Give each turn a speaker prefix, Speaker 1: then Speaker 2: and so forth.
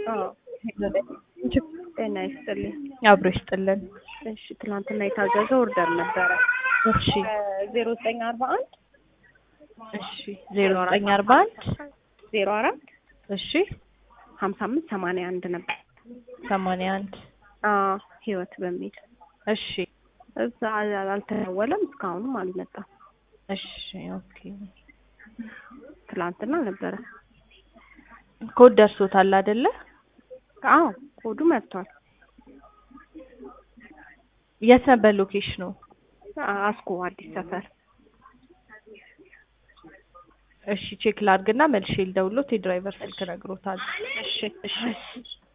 Speaker 1: አዎ ጤና ይስጥልኝ።
Speaker 2: አብሮ ይስጥልን።
Speaker 1: እሺ ትናንትና የታዘዘ ኦርደር ነበረ
Speaker 2: እሺ
Speaker 1: ዜሮ ዘጠኝ አርባ አንድ
Speaker 2: እሺ ዜሮ ዘጠኝ አርባ አንድ
Speaker 1: ዜሮ አራት
Speaker 2: እሺ
Speaker 1: ሀምሳ አምስት ሰማንያ አንድ ነበር።
Speaker 2: ሰማንያ አንድ
Speaker 1: አዎ ህይወት በሚል
Speaker 2: እሺ
Speaker 1: እዛ አልተደወለም፣ እስካሁንም አልመጣም።
Speaker 2: እሺ ኦኬ
Speaker 1: ትላንትና ነበረ።
Speaker 2: ኮድ ደርሶታል አይደለ?
Speaker 1: አዎ ኮዱ መጥቷል።
Speaker 2: የት ነበር ሎኬሽኑ?
Speaker 1: አስኮ አዲስ ሰፈር።
Speaker 2: እሺ ቼክ ላድርግና መልሼ ልደውልዎት። የድራይቨር ስልክ ነግሮታል።
Speaker 1: እሺ እሺ